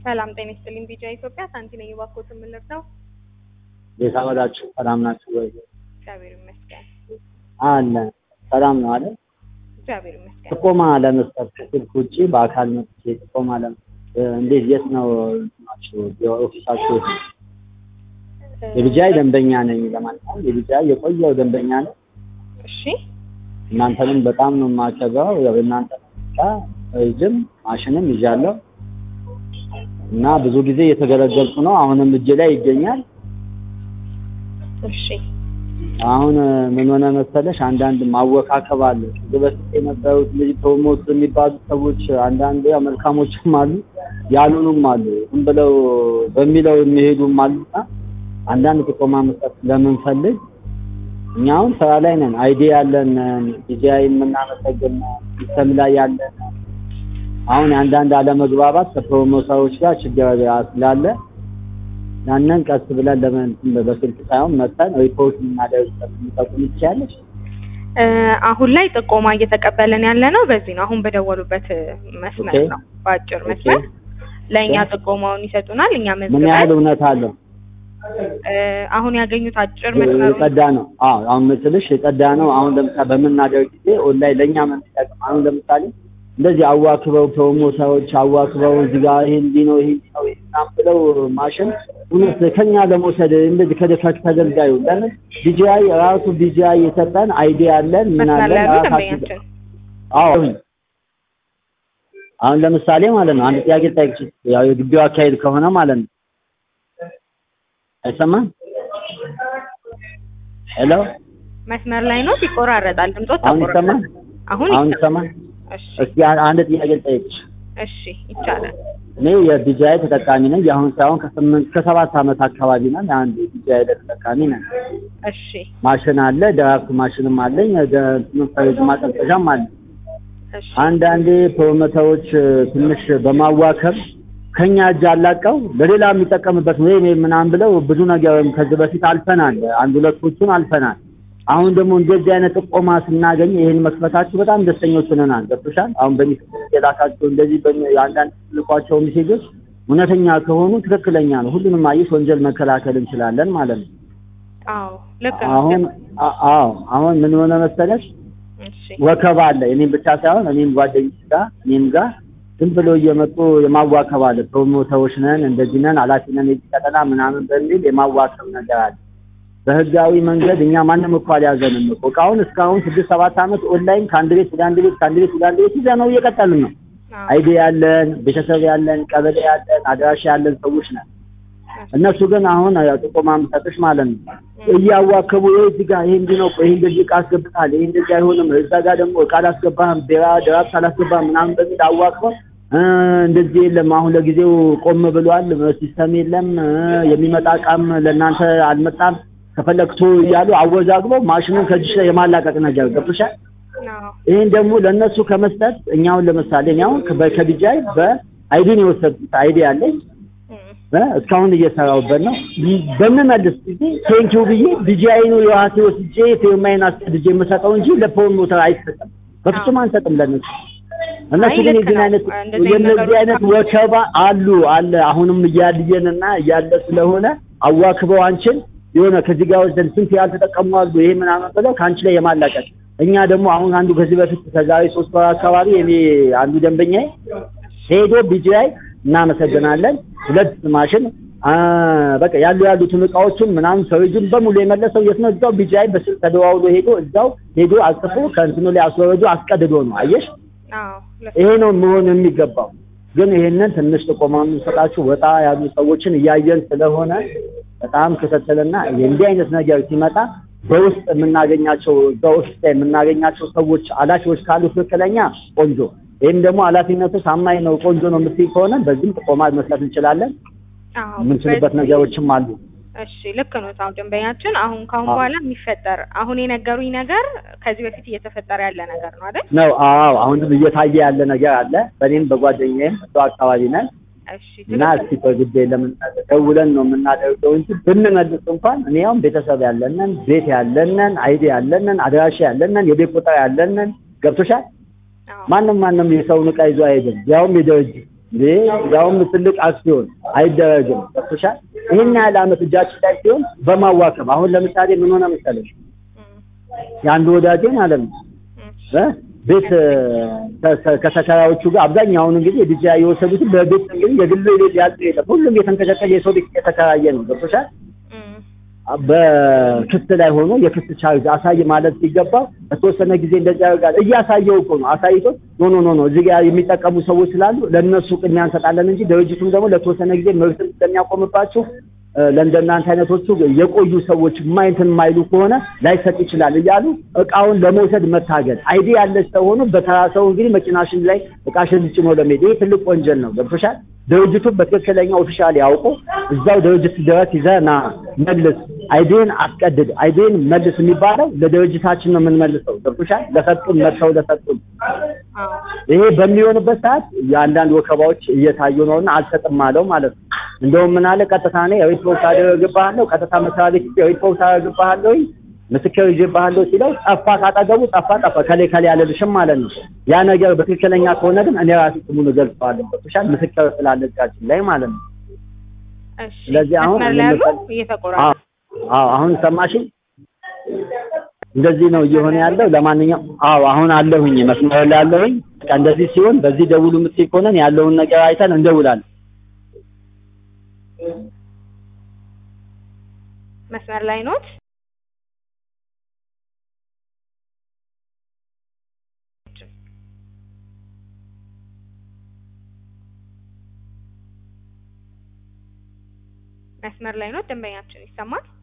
ሰላም ጤና ይስጥልኝ። ቢጃ ኢትዮጵያ ሳንቲ ነኝ። እባክዎት የምንለብሰው ቤት አመዳችሁ ሰላም ናችሁ ወይ? እግዚአብሔር ይመስገን። አለ ሰላም ነው አለ። እግዚአብሔር ይመስገን። ጥቆማ ለመስጠት ከስልክ ውጭ በአካል መጥቼ ጥቆማ ለመስጠት እንዴት የት ነው ናችሁ የኦፊሳችሁ? የቢጃይ ደንበኛ ነኝ ለማለት ነው። የቢጃይ የቆየው ደንበኛ ነኝ። እሺ እናንተንም በጣም ነው የማከብረው። ያው እናንተ እጅም ማሽንም ይዣለሁ እና ብዙ ጊዜ እየተገለገልኩ ነው። አሁንም እጄ ላይ ይገኛል። እሺ አሁን ምን ሆነ መሰለሽ፣ አንዳንድ ማወካከብ አለ። ከዚህ በፊት የነበሩት ልጅ ፕሮሞት የሚባሉ ሰዎች አንዳንድ ያው መልካሞችም አሉ፣ ያሉንም አሉ፣ ዝም ብለው በሚለው የሚሄዱም አሉና አንዳንድ ጥቆማ መስጠት ስለምንፈልግ እኛ አሁን ስራ ላይ ነን። አይዲ ያለን ዲጂአይ የምናመሰግን ሲስተም ላይ ያለን አሁን የአንዳንድ አለመግባባት ከፕሮሞተሮች ጋር ችግር ስላለ ያንን ቀስ ብለን ለምን በስልክ ሳይሆን መጥተን ሪፖርት የምናደርግበት የሚጠቁም ይችላለች። እ አሁን ላይ ጥቆማ እየተቀበለን ያለ ነው። በዚህ ነው አሁን በደወሉበት መስመር ኦኬ። ነው፣ በአጭር መስመር ለእኛ ኦኬ። ጥቆማውን ይሰጡናል። እኛ ምን ያህል መዝግበን እውነት አለው? እ አሁን ያገኙት አጭር መስመሩ የጸዳ ነው። አዎ አሁን ምስልሽ የጸዳ ነው። አሁን ለምሳሌ በምናደርግ ጊዜ ኦንላይን ለእኛ ምን ይጠቅም? አሁን ለምሳሌ እንደዚህ አዋክበው ፕሮሞተሮች አዋክበው እዚህ ጋር ይሄ እንዲህ ነው ይሄ እንዲህ ነው ይሄ ምናምን ብለው ማሽን እውነት ከኛ ለመውሰድ እንደዚህ ከደ ከተገልጋዩ ለምን ቢጂአይ ራሱ ቢጂአይ የሰጠን አይዲ አለን ምን መስመር አለን ላይ ያሉ ራሳችን ደንበኛችን አዎ አሁን ለምሳሌ ማለት ነው አንድ ጥያቄ ልጠይቅሽ ያው የግቢው አካሄድ ከሆነ ማለት ነው አይሰማም ሄሎ መስመር ላይ ነው፣ ይቆራረጣል። ድምጾት አሁን ይሰማል አሁን አሁን ይሰማል። ይሰማል እሺ እስኪ አ- አንድ ጥያቄ ልጠይቅሽ እሺ ይቻላል። እኔ የቢጂአይ ተጠቃሚ ነኝ የአሁን ሳይሆን ከስምንት ከሰባት ዓመት አካባቢ ነን አንድ ቢጂአይ ተጠቃሚ ነን እሺ ማሽን አለ ድራፍት ማሽንም አለኝ ፍሪጅ ማቀዝቀዣም አለ እሺ አንዳንዴ ፕሮሞተሮች ትንሽ በማዋከብ ከኛ እጅ አላቀው ለሌላ የሚጠቀምበት ወይም ምናምን ብለው ብዙ ነገርም ከዚህ በፊት አልፈናል። አንድ ሁለቶቹን አልፈናል። አሁን ደግሞ እንደዚህ አይነት ጥቆማ ስናገኝ ይሄን መክፈታችሁ በጣም ደስተኞች ሆነናል። ገብቶሻል? አሁን በሚስጥር የላካቸው እንደዚህ በሚ- አንዳንድ ልኳቸው ሜሴጆች እውነተኛ ከሆኑ ትክክለኛ ነው። ሁሉንም አየሽ ወንጀል መከላከል እንችላለን ማለት ነው። አዎ ልክ ነው። አሁን አ- አዎ አሁን ምን ሆነ መሰለሽ እሺ ወከባ አለ። እኔም ብቻ ሳይሆን እኔም ጓደኞች ጋር እኔም ጋር ዝም ብሎ እየመጡ የማዋከብ አለ። ፕሮሞተሮች ነን እንደዚህ ነን ኃላፊ ነን የዚህ ቀጠና ምናምን በሚል የማዋከብ ነገር አለ። በህጋዊ መንገድ እኛ ማንም እኮ አልያዘንም እኮ እቃውን እስካሁን ስድስት ሰባት ዓመት ኦንላይን ከአንድ ቤት ወደ አንድ ቤት ከአንድ ቤት ወደ አንድ ቤት ይዘ ነው እየቀጠልን ነው። አዎ አይዲ ያለን ቤተሰብ ያለን ቀበሌ ያለን አድራሻ ያለን ሰዎች ነን። እነሱ ግን አሁን ያው ጥቆማ የምሰጥሽ ማለት ነው እያዋከቡ ይሄ እዚህ ጋር ይሄ እንዲህ ነው እኮ ይሄ እንደዚህ እቃ አስገብታል ይሄ እንደዚህ አይሆንም እዛ ጋር ደግሞ እቃ አላስገባህም ቢራ ድራፍት አላስገባህም ምናምን በሚል አዋክበው እ እንደዚህ የለም አሁን ለጊዜው ቆም ብሏል ሲስተም የለም እ የሚመጣ እቃም ለእናንተ አልመጣም ከፈለግቶ እያሉ አወዛግበው ማሽኑን ከእጅሽ ላይ የማላቀቅ ነገር ገብቶሻል አዎ ይህን ደግሞ ለእነሱ ከመስጠት እኛውን ለምሳሌ እኔ አሁን ከ- ከቢጃይ በአይዲ ነው የወሰድኩት አይዲ አለኝ እም፣ እ እስካሁን እየሰራሁበት ነው። ይ- በምመልስ ጊዜ ቴንኪው ብዬ ቢጂአይ ነው የዋሴ ወስጄ ፊርማዬን አስቀድጄ የምሰጠው እንጂ ለፕሮሞተር አይሰጥም። በፍጹም አንሰጥም ለነሱ። እነሱ አይ ግን ልክ የዚህን ነው። አይነት እንደዚህ አይነት የነዚህ ነገሮች አይነት ወከባ አሉ አለ አሁንም እያልየንና እያለ ስለሆነ አዋክበው አንቺን የሆነ ከዚህ ጋር ወስደን ስንት ያልተጠቀሙ አሉ ይሄ ምናምን ብለው ከአንቺ ላይ የማላቀቅ እኛ ደግሞ አሁን አንዱ ከዚህ በፊት ከዛሬ ሶስት ወር አካባቢ እኔ አንዱ ደንበኛዬ ሄዶ ቢጂአይ እናመሰግናለን ሁለት ማሽን አ በቃ ያሉ ያሉትን እቃዎችን ምናምን ሰውጅን በሙሉ የመለሰው የት ነው? እዛው ቢጂአይ በስልክ ተደዋውሎ ሄዶ እዛው ሄዶ አጽፎ ከእንትኑ ላይ አስወርዶ አስቀድዶ ነው። አየሽ፣ አዎ ልክ ይሄ ነው መሆን የሚገባው። ግን ይሄንን ትንሽ ጥቆማ የምንሰጣችሁ ወጣ ያሉ ሰዎችን እያየን ስለሆነ በጣም ክትትልና እንዲህ አይነት ነገር ሲመጣ በውስጥ የምናገኛቸው በውስጥ የምናገኛቸው ሰዎች ኃላፊዎች ካሉ ትክክለኛ ቆንጆ ይህም ደግሞ ኃላፊነቱ ታማኝ ነው ቆንጆ ነው የምትይ ከሆነ በዚህም ጥቆማ መስጠት እንችላለን። አዎ የምንችልበት በዚህ- ነገሮችም አሉ። እሺ ልክ ነው። አሁን ደንበኛችን አሁን ካሁን አዎ። በኋላ የሚፈጠር አሁን የነገሩኝ ነገር ከዚህ በፊት እየተፈጠረ ያለ ነገር ነው አይደል? ነው አዎ፣ አሁንም እየታየ ያለ ነገር አለ። በእኔም በጓደኛዬም እዛው አካባቢ ነን እሺ እና ትክክል እስቲ በግዴ ለምን ደውለን ነው የምናደርገው እንጂ ብንመልስ እንኳን እኔ አሁን ቤተሰብ ያለንን ቤት ያለንን አይዲ ያለንን አድራሻ ያለንን የቤት ቁጥር ያለንን ገብቶሻል። አዎ ማንም ማንም የሰውን ዕቃ ይዞ አይሄድም፣ ያውም የድርጅት እንዴ ያውም ትልቅ አክሲዮን አይደረግም። ገብቶሻል? ይሄን ያህል ዓመት እጃችን ላይ ሲሆን በማዋከብ አሁን ለምሳሌ ምን ሆነ መሰለሽ እም፣ የአንድ ወዳጄ ማለት ነው እም፣ እ ቤት እ፣ ከ- ከ- ከተከራዮቹ ጋር አብዛኛውን እንግዲህ ዲጃ የወሰዱትን በቤት እንግዲህ የግል ቤት ያጡ የለም። ሁሉም የተንቀጨቀጨ የሰው ቤት የተከራየ ነው። ገብቶሻል? እም፣ በክስ ላይ ሆኖ የክስ ቻርጅ አሳይ ማለት ሲገባው በተወሰነ ጊዜ እንደዚህ ያደርጋል። እያሳየው እኮ ነው አሳይቶ ኖ ኖ ኖ ኖ እዚህ ጋር የሚጠቀሙ ሰዎች ስላሉ ለእነሱ ቅድሚያ እንሰጣለን እንጂ ድርጅቱም ደግሞ ለተወሰነ ጊዜ መብትን ስለሚያቆምባችሁ እ፣ ለእንደናንተ አይነቶቹ የቆዩ ሰዎች ማይንትን የማይሉ ከሆነ ላይሰጥ ይችላል እያሉ እቃውን ለመውሰድ መታገል አይዲ ያለች ሰው ሆኖ በተራ ሰው እንግዲህ መኪናሽን ላይ እቃሽን ጭኖ ለመሄድ ይህ ትልቅ ወንጀል ነው። ገብቶሻል? ድርጅቱ በትክክለኛ ኦፊሻል ያውቁ እዛው ድርጅት ድረስ ይዘህ ና መልስ፣ አይዲን አስቀድድ፣ አይዲን መልስ የሚባለው ለድርጅታችን ነው የምንመልሰው። ገብቶሻል? ለሰጡን መጥተው ለሰጡን አዎ፣ ይሄ በሚሆንበት ሰዓት የአንዳንድ ወከባዎች እየታዩ ነውና አልሰጥም አለው ማለት ነው። እንደውም ምን አለ ቀጥታ እኔ ሪፖርት አደረግብሃለሁ፣ ቀጥታ መስሪያ ቤት ሪፖርት አደረግብሃለሁ፣ ምስክር ይዤብሃለሁ ሲለው ጠፋ፣ ካጠገቡ ጠፋ፣ ጠፋ ከሌ ከሌ አልልሽም ማለት ነው። ያ ነገር በትክክለኛ ከሆነ ግን እኔ ራሴ ስሙን እገልጸዋለሁ። ገብቶሻል? ምስክር ስላለ እጃችን ላይ ማለት ነው። እሺ። ስለዚህ አሁን መስመር ላይ ያሉ እንመጣለን። እየተቆራረጠ አዎ አዎ፣ አሁን ሰማሽኝ? እንደዚህ ነው እየሆነ ያለው። ለማንኛውም አዎ አሁን አለሁኝ መስመር ላይ አለሁኝ። በቃ እንደዚህ ሲሆን በዚህ ደውሉ የምትይ ከሆነ ያለውን ነገር አይተን እንደውላለን። መስመር ላይ ኖት? መስመር ላይ ኖት? ደንበኛችን ይሰማል?